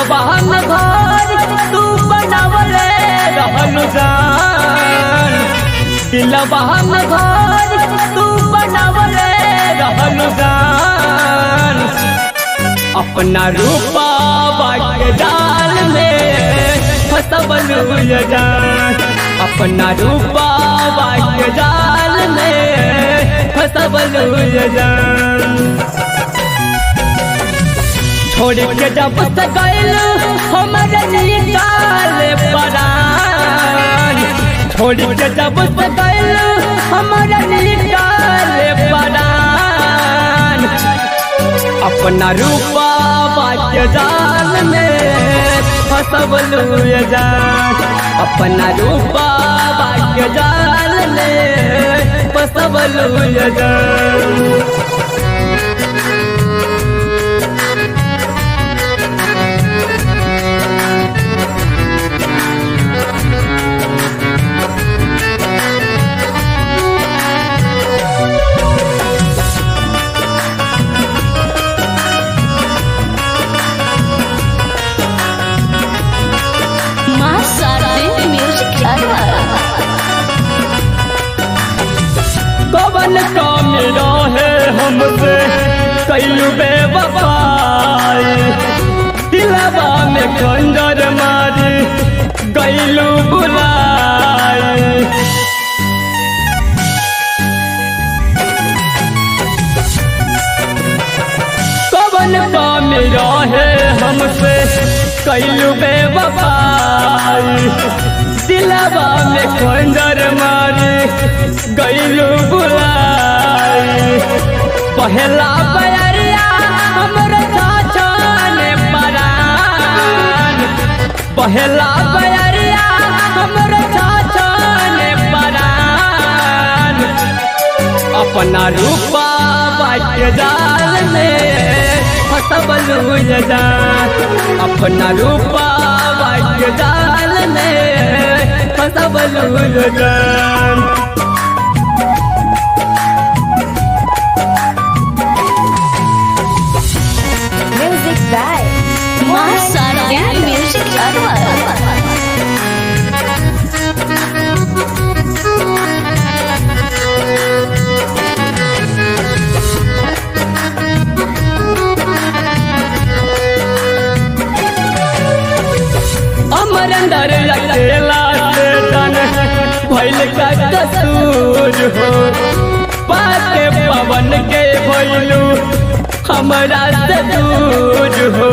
दिलवा में घर तू बनावले रहलु जान दिलवा में घर तू बनावले रहलु जान अपना रूपा के डाल में फसबलू ये जान अपना रूपा के डाल में फसबलू ये जान छोड़ के जब से गइल हमरे निकाल परान छोड़ के जब से गइल हमरे निकाल परान अपना रूपा बाके जाल में फसबलू ये जान अपना रूपा बाके जाल में फसबलू ये जान माँ शारदे म्यूजिक अरवा कवन काम रहे हमसे कैलू बेवफाई दिलवा में खंजर मारी गैलू बुलाई कवन काम रहे हमसे कैलू बेवफाई दिलवा में खंजर मारी गैलू बुलाई पहला बयरिया हमरे छाछाने परान पहला बयरिया हमरे छाछाने परान अपना रूपा बाके जाल में फसबलू ये जान अपना रूपा बाके जाल में फसबलू ये जान Music by माँ शारदे म्यूजिक अरवा अमर अंदर अकेला से तन भइल का कसूर हो पाके पवन के भइलू हमरा से दूर हो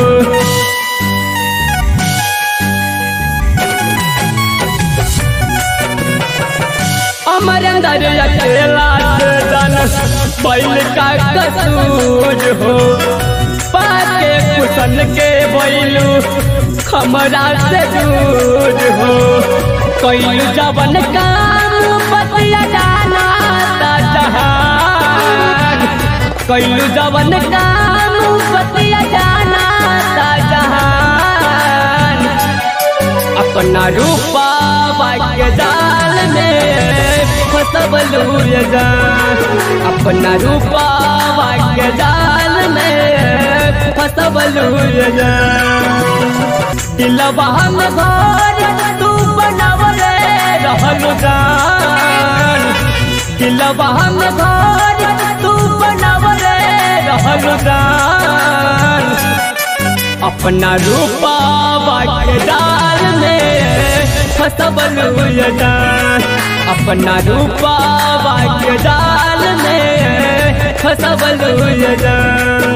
अमर अंदर अकेला से तन भइल का कसूर हो पाके कुशन के भइलू हमरा से दूर हो कैलू जवन काम बतिया जाना ता जहान कैलू जवन काम बतिया जाना ता जहान अपना रूपा बाके जाल में फसबलू ये जान अपना रूपा बाके जाल में फसबलू ये जान दिलवा में घर तू बनावले रहलु जान दिलवा में घर तू बनावले रहलु जान अपना रूपा बाके डाल में फसबलू ये जान अपना रूपा बाके डाल में फसबलू ये जान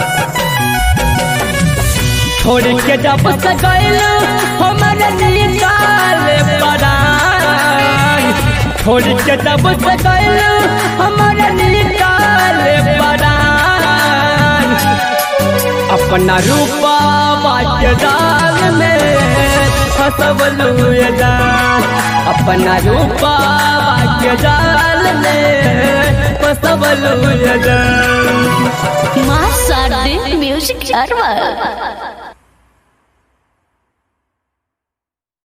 छोड़ के जब से गइल हमरे निकाल परान छोड़ के जब से गइल हमरे निकाल परान अपना रूपा बाके जाल में फसबलू ये जान अपना रूपा बाके जाल में फसबलू ये जान माँ शारदे म्यूजिक अरवा